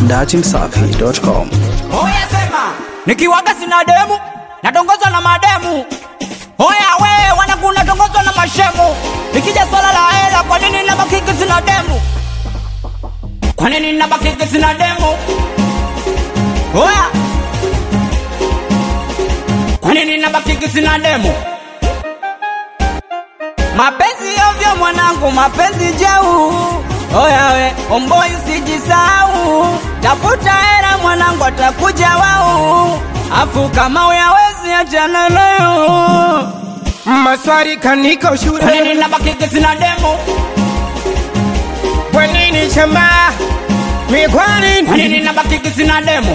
dachimsafi.com. Oya sema, nikiwaga sina demu, natongozwa na mademu. Oya we, wanangu natongozwa na mashemu. Nikija swala la hela, kwa nini nabakiki sina demu? Kwa nini nabakiki sina demu? Oya, kwa nini nabakiki sina demu? Mapenzi ovyo mwanangu, mapenzi jau. Oya we, omboi usijisau, tafuta hera mwanangu, atakuja wau. Afu kama uyawezi achana nayo. Maswali kaniko Kwa shule nini nabakiki sina demu? Kwa nini chama Ni kwa Kwa nini nini nabakiki sina demu?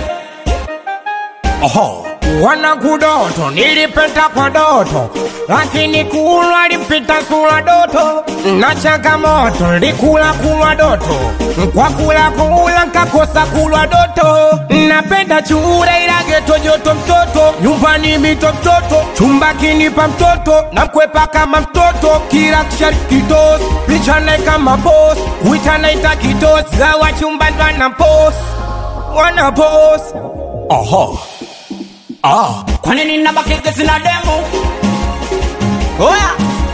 Oho Wana kudoto nilipenda kwa doto Lakini kulwa lipita sura doto Na changamoto likula kulwa doto Kwa kula kula nkakosa kulwa doto Napenda chure ila geto joto mtoto Nyumbani mito mtoto Chumba kinipa mtoto Na mkwepa kama mtoto Kila kishari kitos Picha nae kama boss Kuita naita kitos Gawa chumba ndo na post Wana post Oho Ah Kwa nini nabakiki sina demu? Oya,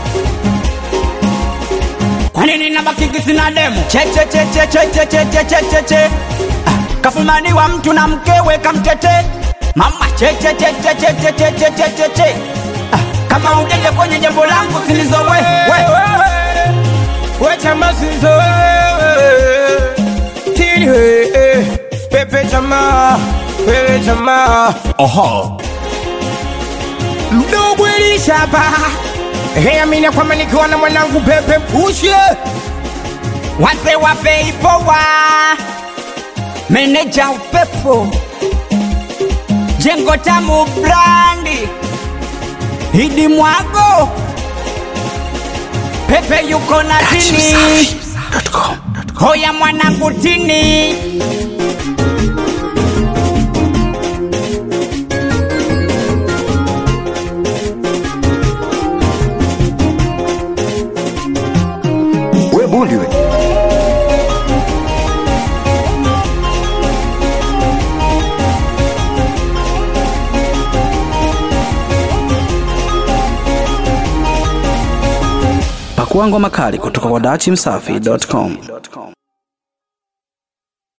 kwa nini nabakiki sina demu? Che che che che che che che che che che che Ah, kafumaniwa mtu na mkewe kamtete mama che che che che che che che che che che che Ah, kama ujenge kwenye jambo langu silizowe we we chama sinzo tini we pepe chama pepe chama oho mdogo elishapa Hey, amina kwamba nikiwa na mwanangu pepe mpushe wase wapeipowa meneja upepo jengo tamu brandi hidi mwago pepe yuko na tini hoya mwanangu tini We bundi we. Pakua ngoma kali kutoka kwa dachimsafi.com.